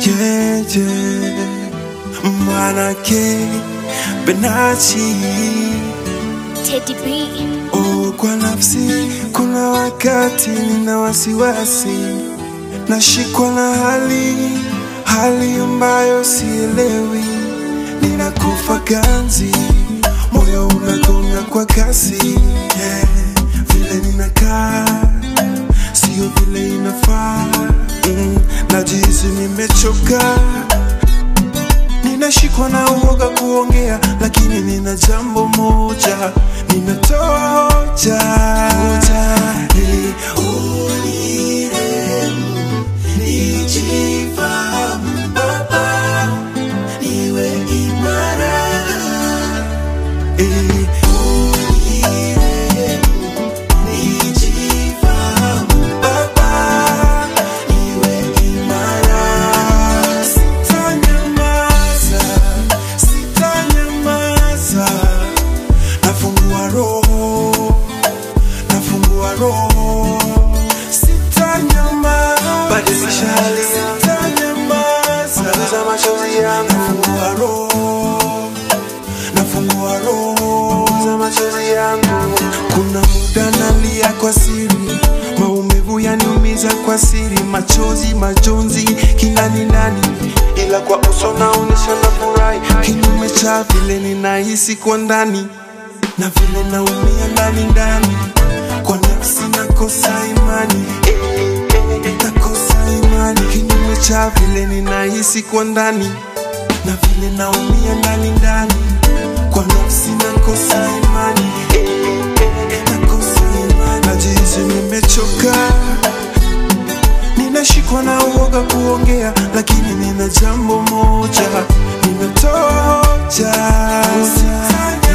Keje Manake Benachi Teddy B. Oh, kwa nafsi kuna wakati nina wasiwasi, nashikwa na hali hali ambayo sielewi, ninakufa ganzi, moyo unagonga kwa kasi yeah. Vile ninakaa sio vile inafaa mm, najihisi nimechoka Ninashikwa na uoga kuongea, lakini nina jambo moja, ninatoa hoja hoja ili unirehemu, nijifahamu Baba, niwe imara ili unirehemu, nijifahamu Baba, niwe imara Sitanyamaza, sitanyamaza, nafungua roho, nafungua roho, sitanyamaza, badilisha hali, sitanyamaza, maliza machozi yangu, nafungua roho, nafungua roho, maliza machozi yangu. Kuna muda nalia kwa siri, maumivu yaniumiza kwa siri, machozi majonzi kinani ndani, ila kwa uso naonyesha na furahi, kinyume cha vile ninahisi kwa ndani na vile naumia ndani ndani, kwa nafsi nakosa imani eh, eh, nakosa imani, kinyume cha vile ninahisi kwa ndani na vile naumia ndani ndani, kwa nafsi nakosa imani eh, eh, nakosa imani, najihisi nimechoka Ninashikwa na uoga kuongea, lakini nina jambo moja, ninatoa hoja.